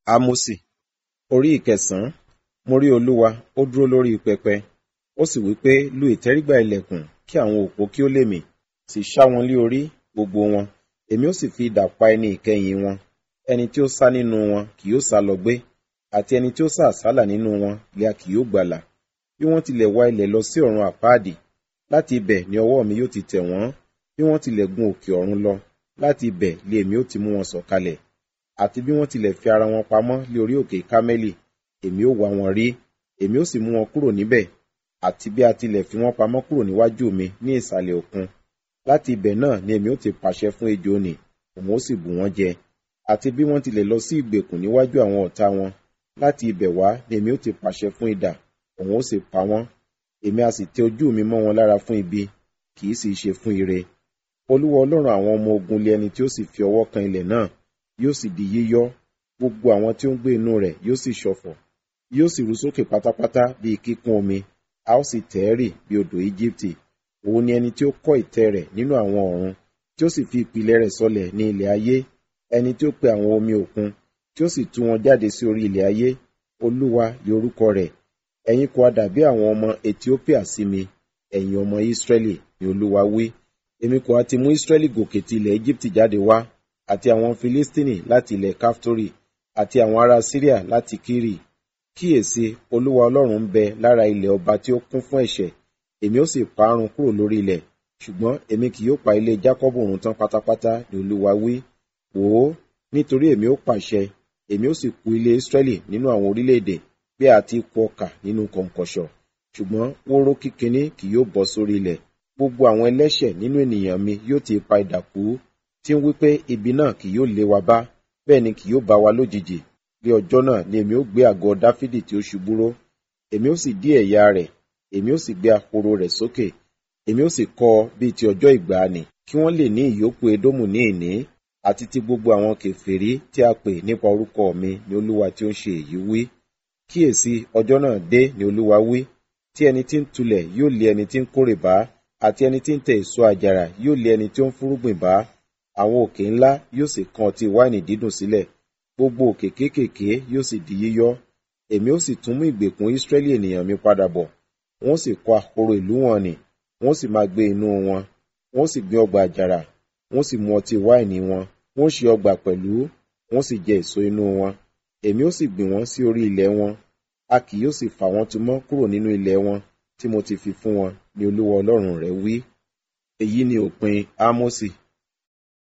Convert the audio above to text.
Ámósì orí ìkẹsàn-án mo rí Olúwa ó dúró lórí pẹpẹ ó sì wí pé lu ìtẹ́rígbà ilẹ̀kùn kí àwọn òpó kí ó lè mì sì ṣá wọn lé orí gbogbo wọn èmi ó sì fi idà pa ẹni ìkẹyìn wọn ẹni tí ó sá nínú wọn kì yóò sá lọ gbé àti ẹni tí ó sá àsálà nínú wọn lè a kì yóò gbàlà bí wọ́n tilẹ̀ wá ilẹ̀ lọ sí ọ̀run àpáàdì láti ibẹ̀ ni ọwọ́ mi yóò ti tẹ̀ wọ́n bí wọ́n tilẹ̀ gun òkè ọ̀run lọ láti ibẹ̀ lé èmi ó ti mú wọn sọ̀kalẹ̀ àti bí wọ́n tilẹ̀ fi ara wọn pamọ́ lé orí òkè kámẹ́lì èmi ó wá wọn rí èmi ó sì mú wọn kúrò níbẹ̀ àti bí a tilẹ̀ fi wọ́n pamọ́ kúrò níwájú mi ní ìsàlẹ̀ òkun láti ibẹ̀ náà ni èmi ó ti pàṣẹ fún ejò nì òun ó sì bù wọ́n jẹ àti bí wọ́n tilẹ̀ lọ sí ìgbèkùn níwájú àwọn ọ̀tá wọn láti ibẹ̀ wá ni èmi ó ti pàṣẹ fún idà òun ó sì pa wọ́n èmi a sì tẹ ojú mi mọ́ wọn lára fún ibi kì í sì ṣe fún ire olúwa ọlọ́run àwọn ọmọ ogun lé ẹni tí ó sì fi ọwọ́ kan ilẹ̀ náà yóò sì di yíyọ́ gbogbo àwọn tí ó ń gbé inú rẹ̀ yóò sì ṣọ̀fọ̀ yóò sì rú sókè pátápátá bíi kíkún omi a ó sì tẹ̀ ẹ́ rì bí odò íjíbítì òun ni ẹni tí ó kọ́ ìtẹ́ rẹ̀ nínú àwọn ọ̀run tí ó sì fi ìpìlẹ̀ rẹ̀ sọlẹ̀ ní ilẹ̀ ayé ẹni tí ó pe àwọn omi òkun tí ó sì tú wọn jáde sí orí ilẹ̀ ayé olúwa ni orúkọ rẹ̀ ẹ̀yin kò dàbí àwọn ọmọ ethiopia sí mi ẹ̀yin ọmọ israẹli ni olúwa wí èmi kò ti mú israẹli gòkè ti ilẹ̀ egypti jáde wá àti àwọn filistini láti ilẹ̀ kaftori àti àwọn ará syria láti kiri kíyèsí olúwa ọlọ́run ń bẹ lára ilẹ̀ ọba tí ó kún fún ẹ̀ṣẹ̀ èmi ó sì parun kúrò lórí ilẹ̀ ṣùgbọ́n èmi kì yóò pa ilé jákọ́bù run tán pátápátá ni olúwa wí wò ó nítorí èmi ó pàṣẹ èmi ó sì kù ilé israẹli nínú àwọn orílẹ̀-èdè bí a ti kù ọkà nínú kọ̀ǹkọ̀ṣọ̀ ṣùgbọ́n wóró kíkiní kì yóò bọ́ sórí ilẹ̀ gbogbo àwọn ẹlẹ́ṣẹ̀ nínú ènìyàn mi yóò ti pa idà kú tí ń wí pé ibi náà kì yóò lé wa bá bẹ́ẹ̀ ni kì yóò bá wa lójijì bí ọjọ́ náà ni èmi ó gbé àgọ́ dáfídì tí ó ṣubú ró èmi ó sì dí ẹ̀yà rẹ̀ èmi ó sì gbé ahoro rẹ̀ sókè èmi ó sì kọ́ ọ bíi ti ọjọ́ ìgbàanì kí wọ́n lè ní ìyókù edómù ní ìní àti ti gbogbo àwọn kèfèrí tí a pè nípa orúkọ mi ni olúwa tí ó ń ṣe èyí wí kíyèsí ọjọ́ náà dé ni olúwa wí tí ẹni tí ń tulẹ̀ yóò lé ẹni tí ń kórè bá àti ẹni tí ń tẹ èso àjàrà yóò lé ẹni tí ó ń fúrúgbìn bá àwọn òkè ńlá yóò sì kan ọtí wáìnì dídùn sílẹ̀ gbogbo òkè kéékèèké yóò sì di yíyọ́ èmi ó sì tún mú ìgbèkùn ìsírẹ́lì ènìyàn mi padà bọ̀ wọ́n sì kọ́ ahoro ìlú wọn nì wọ́n sì máa gbé inú wọn wọ́n sì gbin ọgbà àjàrà wọ́n sì mu ọtí wáìnì wọn wọ́n ṣe ọgbà pẹ̀lú wọ́n sì jẹ èso inú wọn èmi ó sì gbìn wọ́n sí orí ilẹ̀ wọn a kì yóò sì fà wọ́n tu mọ́ kúrò nínú ilẹ̀ wọn tí mo ti fi fún wọn ni olúwa ọlọ́run rẹ wí èyí ni òpin ámósì